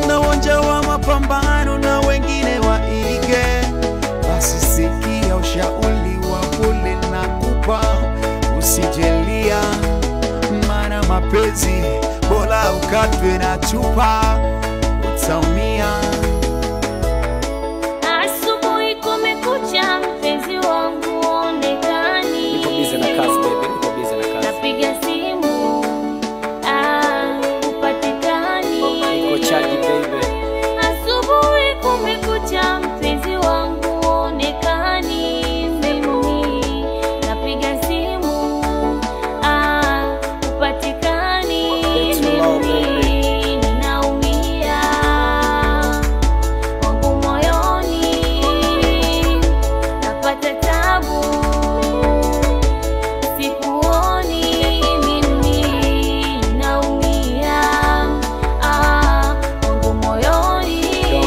na uwanja wa mapambano na wengine waige. Basi sikia ushauri wa pole na kupa, usijelia, maana mapenzi bora ukatwe na chupa, utaumia. Asubuhi kumekucha, mpenzi wangu onekani. Niko busy na kazi baby, niko busy na kazi. Napiga simu ah, upatikani. Niko chaji baby. Asubuhi kumekucha, mpenzi wangu onekani. Mimi napiga simu ah, upatikani. It's low, baby. Mimi ninaumia wangu moyoni, napata tabu, sikuoni mimi naumia, ah, wangu moyoni,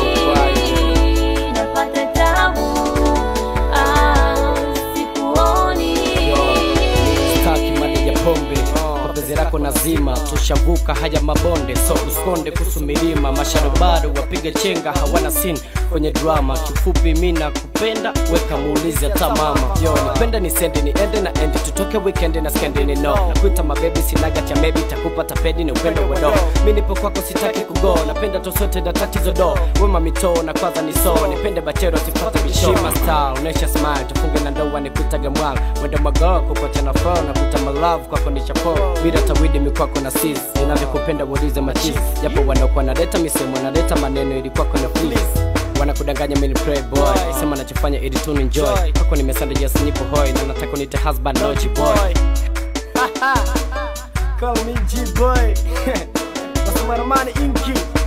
napata tabu, ah, sikuoni Staki mali ya pombe kwa penzi lako nazima, tushavuka haya mabonde, so uskonde kuhusu milima, masharobaro wapiga chenga hawana sin kwenye drama. Kifupi mi nakupenda, weka muulizi hata mama. Yo, nipende nisende niende na endi, tutoke weekend na skendi ni no. Nakuita mabebi sinaga cha maybe takupa tapedi ni upendo wado. Mi nipo kwako sitaki kugo, napenda tosote na tatizo do. Wema mitoo na kwanza ni so, nipende bachero sipate bishima style, unesha smile, tufunge na ndoa nikuitage mwala. Wenda mago kupote na flow na kuita my love kwako ni chapo. Bila tawidi mikwako na sis, ninavyokupenda uulize machis. Japo wanakuwa naleta misemo naleta maneno ili kwako na please wanakudanganya mimi ni play boy sema nachofanya ili tu enjoy kwako nimesanda just nipo hoi na nataka unite husband no G boy call me G boy Wasemaramani inki